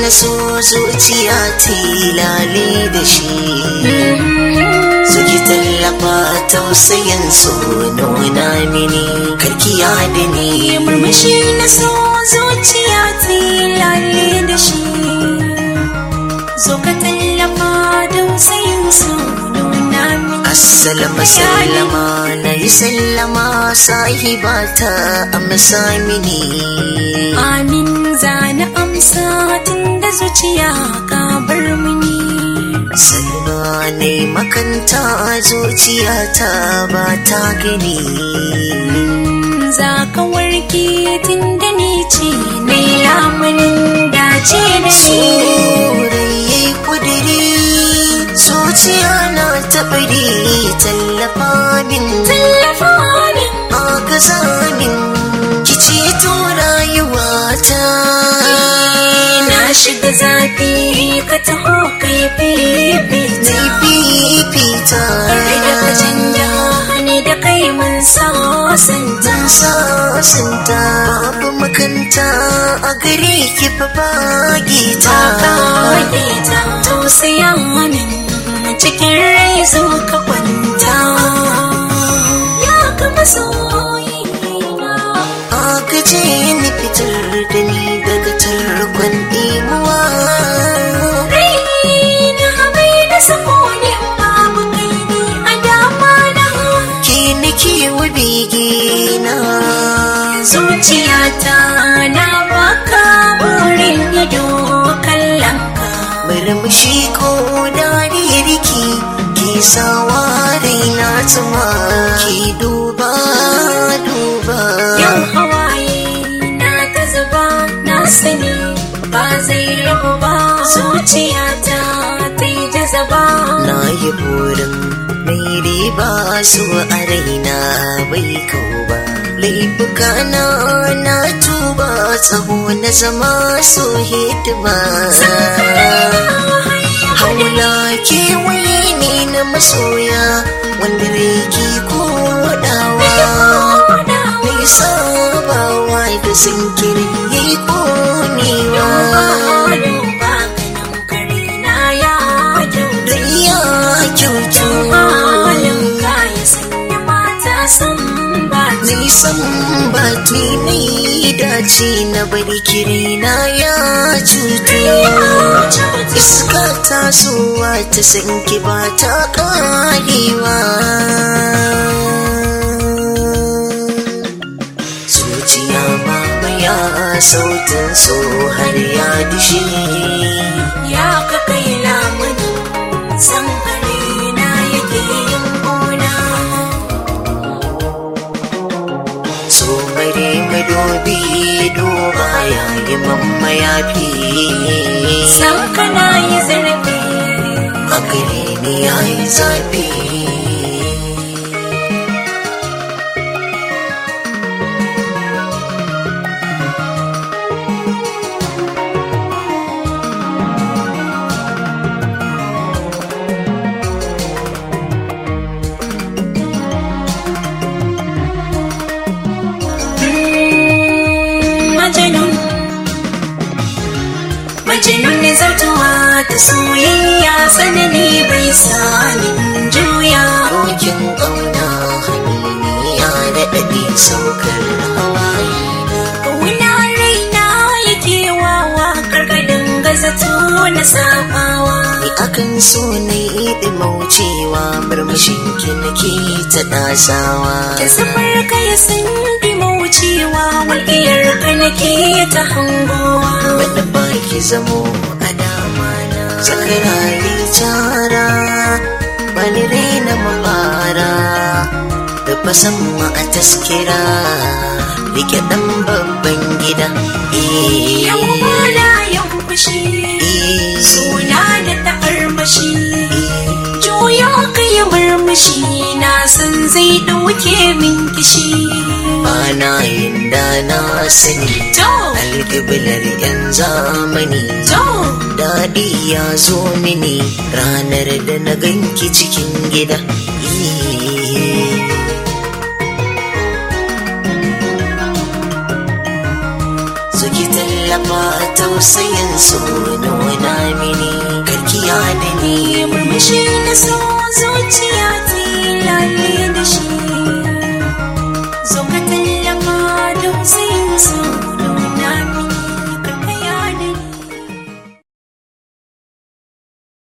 na so zuciya tilale da shi suki tallafa tausayin so nuna mini karkiya da ni murmushi na so zuciya tilale da shi zo ka tallafa don sayin so nuna mini Assalamu sallama na yi sallama sahibata amsa mini amin zana amsa tun da zuciya ka bar mini Salma ne makanta zuciyata ba ta gani za ka warke tun da ni ce na lamunin dace da shi Sorayi kudiri zuciya na taɓari tallafa min tallafa min agaza min ki ceto rayuwata na shiga zafi ka taho kai fifita Zai fifita Kare da ka canja ni da kai mun sasanta Zan sasanta babu makanta a gare ki fa bagita ta kage ta tausaya min cikin rai zo ka kwanta ya kama soyina agaje ni fitar da ni daga tarkon imuwa raina mai da sakoni babu kai ni a dama na ke nake wa begina zuciyata na baka burin ido kallon ka murmushi ko dariyar ki ke sawa raina tuma ki duba duba Yau hawaye na ta zuba na sani ba zai rabu ba zuciyata ta yi jazaba na yi burin mai riba su a raina bai kau ba laifuka na na tuba tsaho na zama so hidima haula kewaye ne na masoya wanda rai ke kodawa mai sabawa da zinkiri ya yi konewa ya kyautu nisan bati mai dace na bari kirina ya cutu iska tasowa ta sanki ba ta karewa zuciya mamaya sautin so har ya dushe Ya ka kai lamunin san kare na yake yin gona. so mare madobi duba yayi mamma ya fi San kana yi zarafi a gare ni yayi zafi majanun. Majanun ne zartuwa ta soyayya tsanani bai sanin juya. Rokin ƙauna haniniya da ɗaɗe saukar hawaye Wuna raina yake wawa karkadin gazato na sabawa. Ni akan so na yi ɗimaucewa murmushin ki nake ta ɗasawa Da safar ka ya san wucewa walƙiyar ka nake ta hangowa. Wanda ba ki zamo a dama na Sakarari tara Bani raina mabara Da fasan ma a taskira Rike ɗan babban gida Eh, Yau bana yau fushi eh, suna da ta'armashi. Juyo ka yi murmushi na san zai ɗauke min kishi. Bana yin da na sani To, Alƙiblar 'yan zamani to, Daɗi ya zo mini ranar da na ganki cikin gida. zo ki tallafa tausayin su nuna mini karkiya da ni murmushi na so zuciya ta lalle